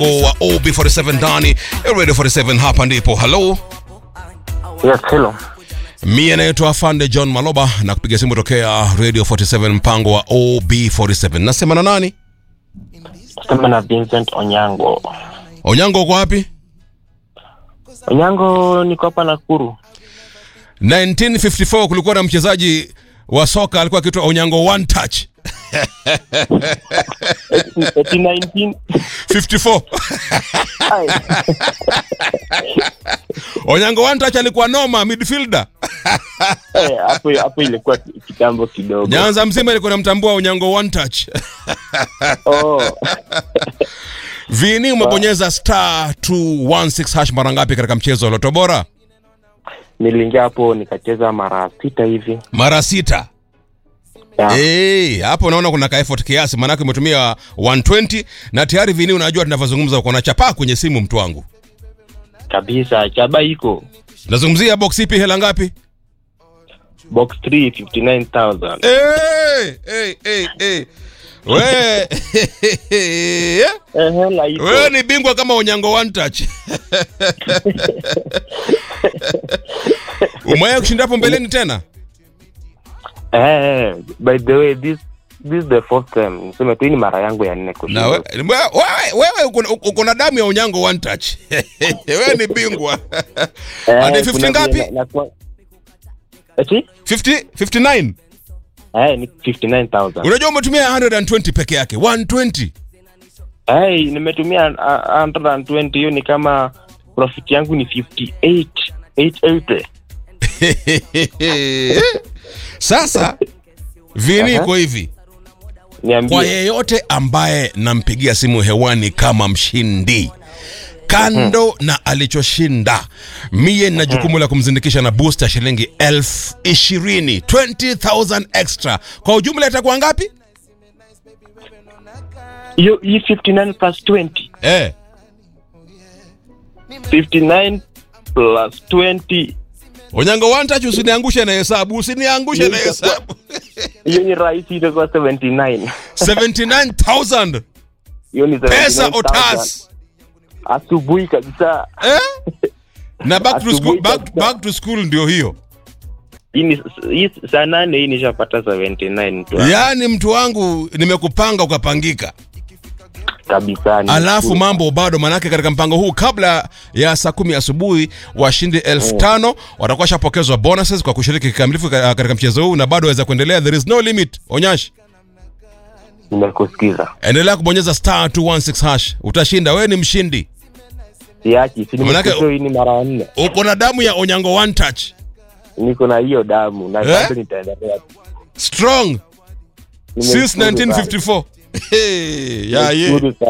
wa OB47 ndani ya Radio 47 hapa ndipo. Hello. Yes, hello. Mie naitwa Afande John Maloba na kupiga simu tokea Radio 47 mpango wa OB47. Nasema na nani? Sema na Vincent Onyango. Onyango uko wapi? Onyango niko hapa Nakuru. 1954 kulikuwa na mchezaji wa soka alikuwa akiitwa Onyango One Touch. Eti 19 54. Ai, Onyango One Touch alikuwa noma midfielder. eh, hapo hapo ilikuwa kitambo kidogo. Nyanza mzima ilikuwa namtambua Onyango One Touch. Oh, Vini umebonyeza star 216 hash mara ngapi katika mchezo wa Loto Bora? niliingia hapo nikacheza mara sita hivi. Mara sita. Ya, Eh, hapo naona kuna ka effort kiasi maanake umetumia 120 na tayari Vini unajua tunavyozungumza uko na chapaa kwenye simu mtu wangu. kabisa chaba iko Nazungumzia box ipi hela ngapi? box 3 59000. Eh, eh, eh, eh. We Eh, hela iko. wewe ni bingwa kama Onyango One Touch. Umewahi kushinda hapo mbeleni tena? Eh, by the way this this is the fourth time. Niseme tu hii ni mara yangu ya nne kushinda. Na we- wewe wewe uko na- uko na damu ya Onyango One Touch. Wewe ni bingwa. Eh, Hadi 50 kuna ngapi? vile na- na- Eti? 50 59. Eh, ni 59000. Unajua umetumia 120 peke yake. 120. Hey, nimetumia uh, 120 hiyo ni kama profit yangu ni 58 880. Sasa Vini Aha. iko hivi. Kwa Niambie. yeyote ambaye nampigia simu hewani kama mshindi kando na alichoshinda mie nina jukumu la kumzindikisha na booster shilingi elfu ishirini 20000 extra kwa ujumla itakuwa ngapi Hiyo hii 59 plus 20. eh, 59 plus 20. onyango wantachi usiniangushe na hesabu usiniangushe na hesabu Hiyo ni rahisi itakuwa 79. 79000 Hiyo ni pesa 79,000. otas Asubuhi kabisa. eh? na back to, school, Asubuhi back, kabisa. back to school ndio hiyo Hii ni hii saa nane hii nishapata 79 tu. yaani mtu wangu nimekupanga ukapangika Kabisa. ni alafu cool. mambo bado manake katika mpango huu kabla ya saa kumi asubuhi washindi elfu tano watakuwa shapokezwa bonuses kwa kushiriki kikamilifu ka- katika mchezo huu na bado waweza kuendelea there is no limit onyash Nimekusikiza. endelea kubonyeza star 216 hash utashinda wewe ni mshindi Siachi, si Manake- nimekusikia hii ni mara ya nne. uko na damu ya onyango one touch Niko na hiyo damu na Eh? bado nitaendelea. strong since Nimeshukuru sana. 1954 Hey, yeah, yeah. Nimeshukuru sana.